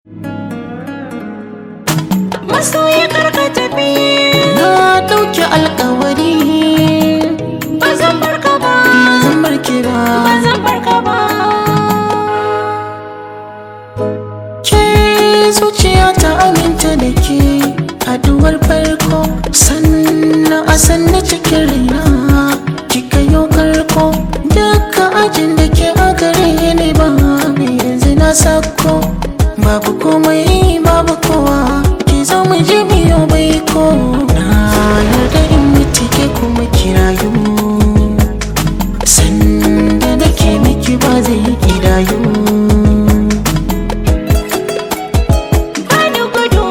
masoyi karka tafi na ɗauki alkawari ba zan barka ba ba zan barke ba ba zan barka ba ke zuciya ta aminta da ke haduwar farko sannan a sanna cikin raina kika yau karko duka ajin da ke a gare ni ba yanzu na sako babu komai babu kowa ki zo mu je biyo bai ko na yarda in mutu ke kuma kirayu sanda nake miki ba zai kidayu bani gudu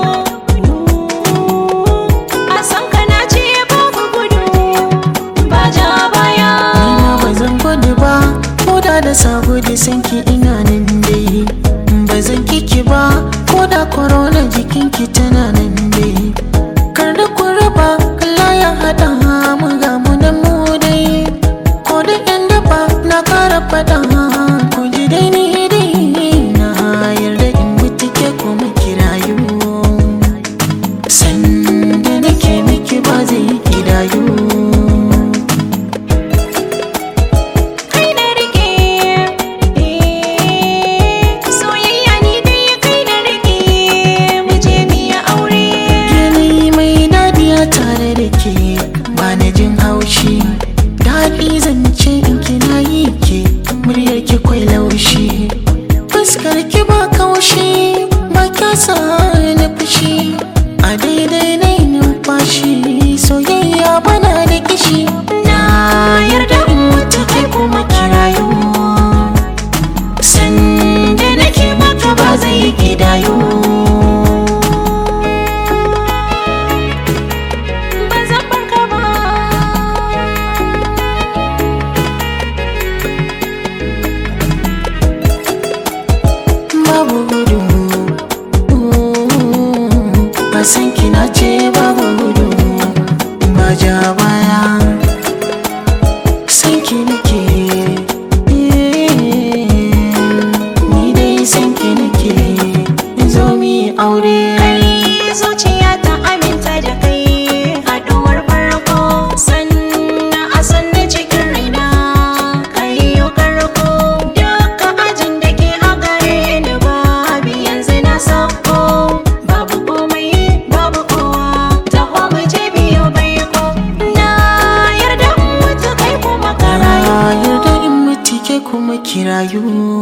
a san ka na ce babu gudu ba ja baya Ina ba zan gudu ba ko da da sabo da sanki ina nan dai ba zan kiki ba ko da korona jikinki tana nan dai kar da ku raba Allah ya haɗa mu ga mu nan mu dai ko da yan daba na kara faɗa ku ji dai ni dai na yarda in mutu ke kuma kirayu sanda nake miki ba zai kidayu kai na rike soyayya ni dai kai na rike mu je mu yi aure Yanayi mai daɗi a tare da ke ba na jin haushi Daɗi zance in kina yi ke muryar ki kwai laushi Fuskar ki ba kaushi ba kya sa na fushi A daidai na yi numfashi soyayya bana da kishi Na yarda in mutu kai kuma kirayu Sanda nake maka ba zai gidayo ba zan barka ba babu gudu ba san kina ce babu gudu ba ja baya san ki nake ni dai san ki nake zo mi aure kai zuciya ta aminta da kai haduwar farko sannan a sannan cikin raina kai yi karko duka ajin da ke a gare ni babu yanzu na sauko babu komai babu kowa taho mu je biyo baiko na yarda in mutu kai kuma na karayu yarda in mutu ke kuma kirayu